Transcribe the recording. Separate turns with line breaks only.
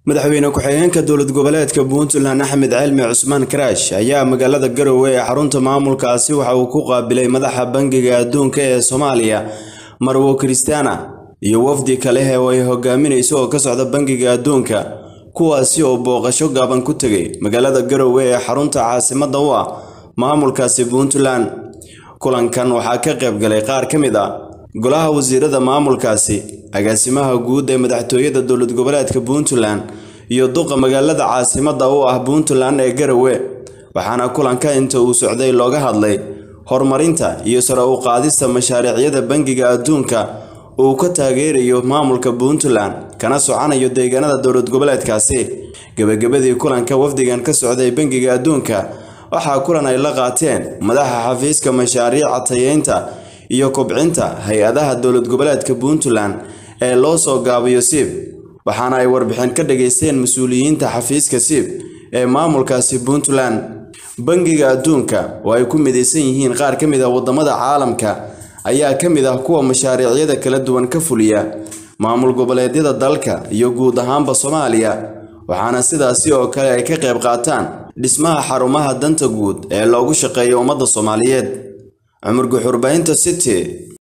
madaxweyne ku-xigeenka dowlad goboleedka puntland axmed cilmi cusmaan karaash ayaa magaalada garowe ee xarunta maamulkaasi waxa uu ku qaabilay madaxa bangiga adduunka ee soomaaliya marwo kristiana iyo wafdi kale oo ay hogaaminayso oo ka socda bangiga adduunka kuwaasi oo booqasho gaaban ku tegay magaalada garowe ee xarunta caasimadda u ah maamulkaasi puntland kulankan waxaa ka qayb galay qaar ka mid ah golaha wasiirada maamulkaasi agaasimaha guud ee madaxtooyada dowlad goboleedka puntland iyo duqa magaalada caasimadda u ah puntland ee garowe waxaana kulanka inta uu socday looga hadlay horumarinta iyo sare u qaadista mashaariicyada bangiga adduunka uu ka taageerayo maamulka puntland kana soconayo deegaanada dowlad goboleedkaasi gebagabadii kulanka wafdigan ka socday bangiga adduunka waxaa kulan ay la qaateen madaxa xafiiska mashaariica tayeynta iyo kobcinta hay-adaha dowlad goboleedka puntland ee loo soo gaabiyo siib waxaana ay warbixin ka dhageysteen mas-uuliyiinta xafiiska siib ee maamulkaasi puntland bangiga adduunka oo ay ku midaysan yihiin qaar ka mid ah wadamada caalamka ayaa ka mid ah kuwa mashaariicyada kala duwan ka fuliya maamul goboleedyada dalka iyo guud ahaanba soomaaliya waxaana sidaasi oo kale ay ka qayb qaataan dhismaha xarumaha danta guud ee loogu shaqeeyo ummadda soomaaliyeed cumar guxurbaynta city